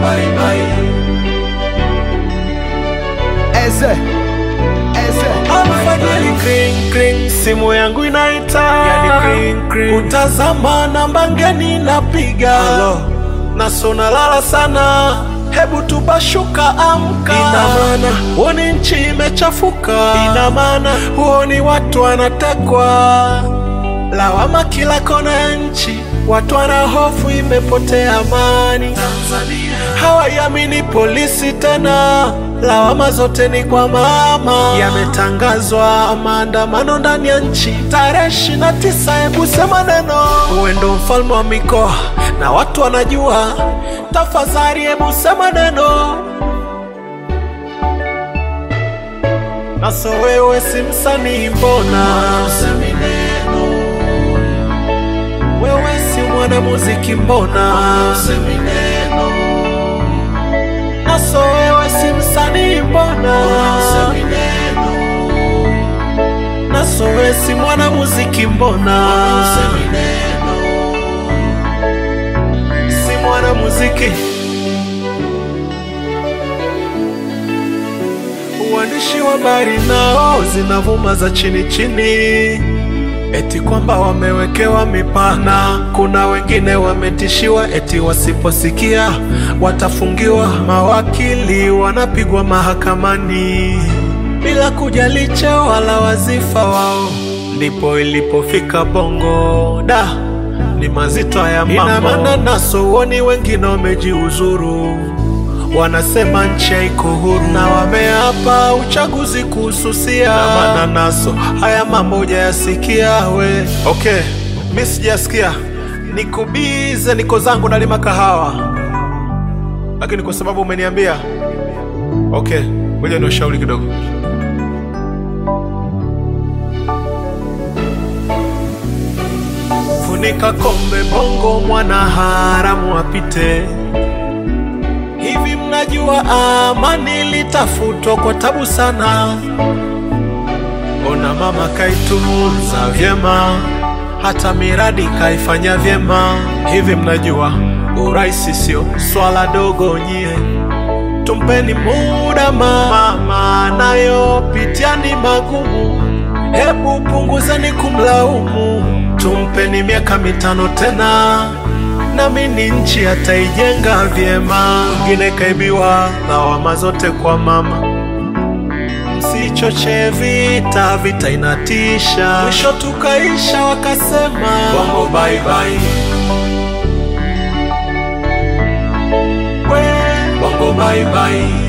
bye bye. Eze, eze. Yani kring kring, simu yangu inaita, yani kring kring, utazama namba ngeni napiga, naso nalala sana, hebu tubashuka, amka. Ina maana huoni nchi imechafuka, ina maana huoni watu wanatekwa, lawama kila kona ya nchi, watu wana hofu, imepotea amani. Hawaiamini polisi tena, lawama zote ni kwa mama. Yametangazwa maandamano ndani ya nchi tarehe ishirini na tisa. Hebu sema neno, uwe ndo mfalme wa mikoa na watu wanajua. Tafadhali hebu sema neno, naso wewe si msanii, mbona usemi neno? Wewe si mwanamuziki, mbona usemi neno? Naso wewe si msanii, mbona usemi neno? Naso wewe si mwanamuziki, mbona usemi neno? Si mwanamuziki. Uandishi wa habari nao zinavuma za chini chini, eti kwamba wamewekewa mipana. Kuna wengine wametishiwa eti wasiposikia watafungiwa. Mawakili wanapigwa mahakamani bila kujali cheo wala wazifa wao. Ndipo ilipofika Bongo da ni mazito ya mambo. Ina maana naso uoni wengine wamejiuzuru wanasema nchi haiko huru na wameapa uchaguzi kuhususia. Na maana naso haya mambo hujayasikia we. Okay, mi sijasikia, niko bize, niko zangu nalima kahawa, lakini kwa sababu umeniambia, okay, ngoja ni ushauri kidogo. Funika kombe, bongo mwana haramu apite. Hivi mnajua amani litafutwa kwa tabu sana. Ona mama kaitunza vyema, hata miradi kaifanya vyema. Hivi mnajua uraisi sio swala dogo nyie, tumpeni muda mama, nayopitia ni magumu, hebu punguzeni kumlaumu, tumpeni miaka mitano tena namini nchi ataijenga vyema. Wengine kaibiwa lawama zote kwa mama. Msichoche vita, vita inatisha. Mwisho tukaisha wakasema bongo bye bye. We bongo bye bye.